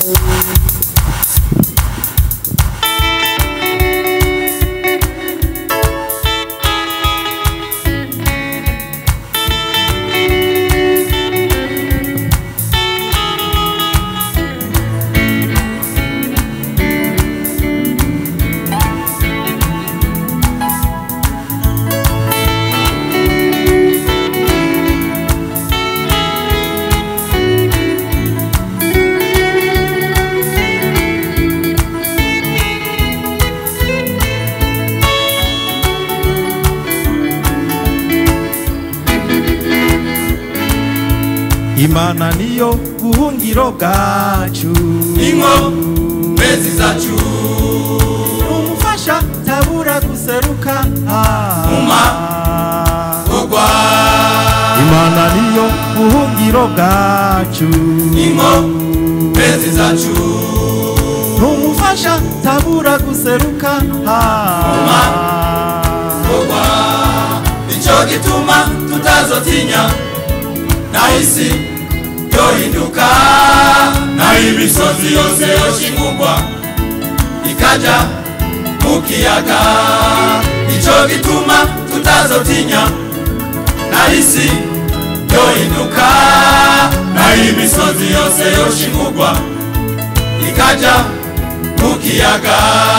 imana niyo buhungiro bwacu inkomezi zacu umufasha tabura guseruka Muma. kugwa imana niyo buhungiro bwacu inkomezi zacu umufasha tabura guseruka kugwa nicyo gituma tutazotinya nahisi yohinduka naho imisozi yose yoshingurwa ikaja mu kiyaga nicyo gituma tutazotinya nahisi yohinduka naho imisozi yose yoshingurwa ikaja mu kiyaga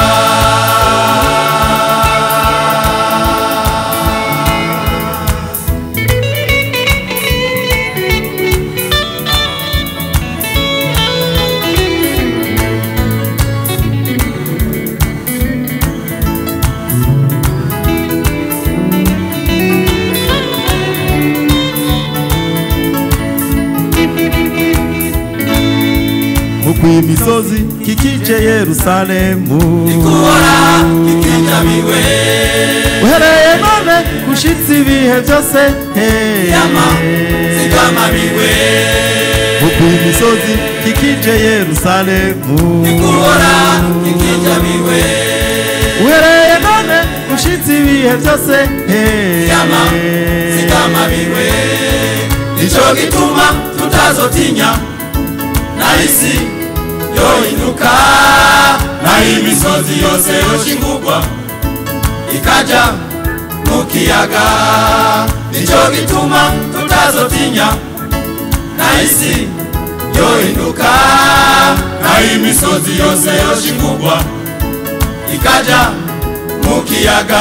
uko imisozi kikije yerusalemu kuhora ikinyamiwe uhereye none gushitsa ibihe byose hey. yama zigamabiwe uko imisozi kikije yerusalemu kuhora ikinyamiwe uhereye none gushitsa ibihe byose hey. yama zigamabiwe nicyo gituma tutazotinya nahisi yohinduka naho imisozi yose yoshingurwa ikaja mu kiyaga nicyo gituma tutazotinya nahisi yohinduka naho imisozi yose yoshingurwa ikaja mu kiyaga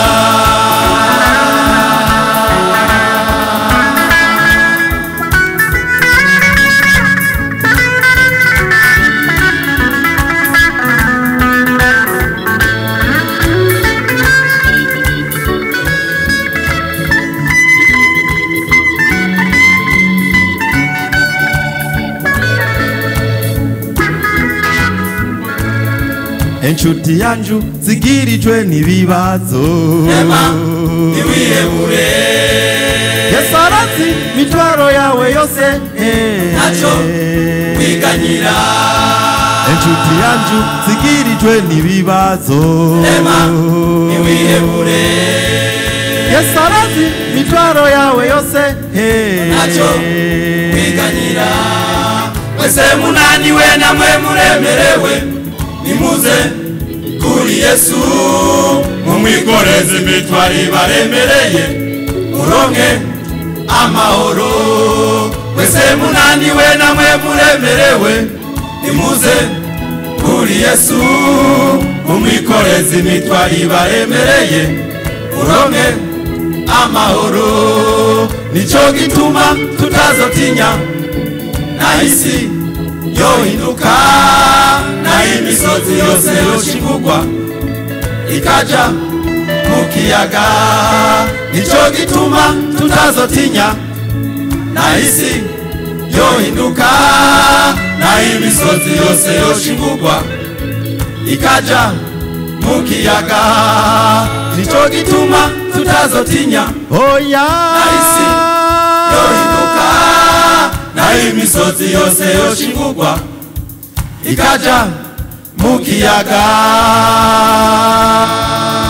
inshuti yanju zigirijwe n'ibibazo ema ntiwihebure yesu arazi mitwaro yawe yose hey. Naco wiganyira inshuti yanju zigirijwe n'ibibazo ema ntiwihebure yesu arazi mitwaro yawe yose hey. Naco wiganyira mwese munaniwe namwe muremerewe nimuze kuri yesu mumwigoreze imitwaro ibaremereye muronke amahoro mwese munaniwe namwe muremerewe nimuze kuri yesu mumwikoreze imitwaro ibaremereye muronke amahoro nicyo gituma tutazotinya nahisi yohinduka naho imisozi yose yoshingurwa ikaja mu kiyaga nicyo gituma tutazotinya nahisi yohinduka naho imisozi yose yoshingurwa ikaja mu kiyaga nicyo gituma tutazotinya oya Nahisi yohinduka naho imisozi yose yoshingurwa ikaja mu kiyaga